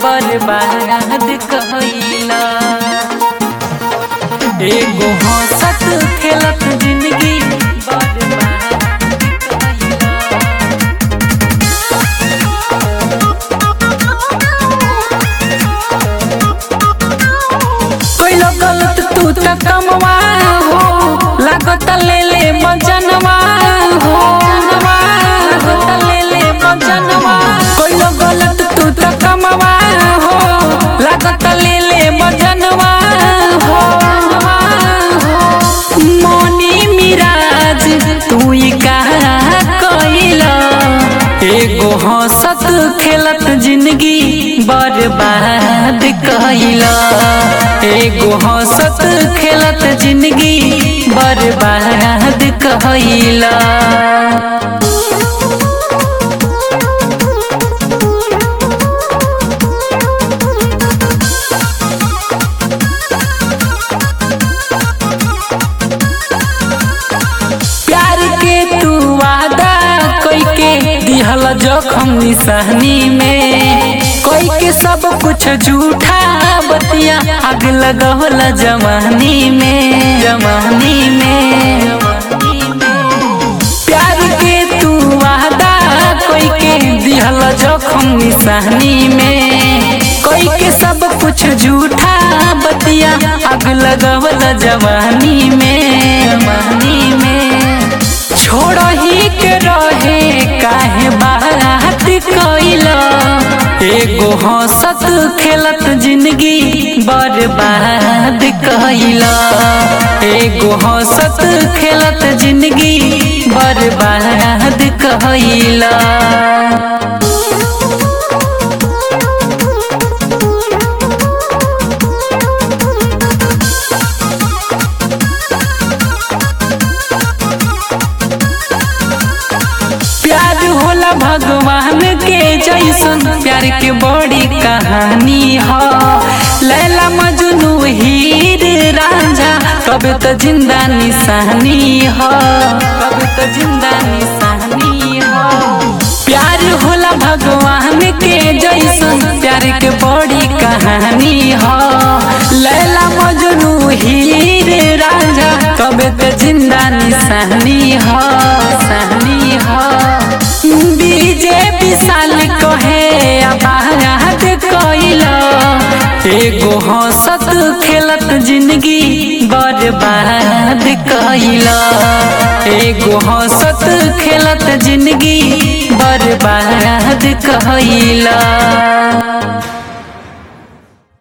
बर्बाद कइला एगो हंसत खेलत जिंदगी बर्बाद कइला कोइलो गलत तू त कमवा हो लागत ले ले मजनवा हो लागत ले ले मजनवा कोइलो गलत तू त कमवा हो लागत ले ले मजनवा हो मोनी मिराज तू ई का कइला एगो हंसत खेलत जिंदगी बर्बाद कइला एगो हंसत खेलत जिंदगी बर्बाद कइला प्यार के तू वादा कोई के दिहल जखम निशानी में कोई के सब कुछ झूठा बतिया आग लगवल जवानी में जवानी में प्यार के तू वादा कोई के दिहल जखम निशानी में कोई के सब कुछ झूठा बतिया आग लगवल जवानी में जवानी में छोड़ ही के रहे काहे बारात कइला एगो हंसत खेलत जिंदगी बर्बाद कइला एगो हंसत खेलत जिंदगी बर्बाद कइला प्यार होला भगवान के जैसन प्यार के बड़ी कहानी ह लैला मजनू हीर रांझा कब तो जिंदा निशानी ह कब तो जिंदा निशानी ह प्यार होला भगवान के जैसन प्यार के बड़ी कहानी ह लैला मजनू हीर रांझा कब तो जिंदा निशानी ह निशानी ह बीजे विशाल कहे आबाद कइला एगो हंसत खेलत जिंदगी बर्बाद कइला एगो हंसत खेलत जिंदगी बर्बाद कइला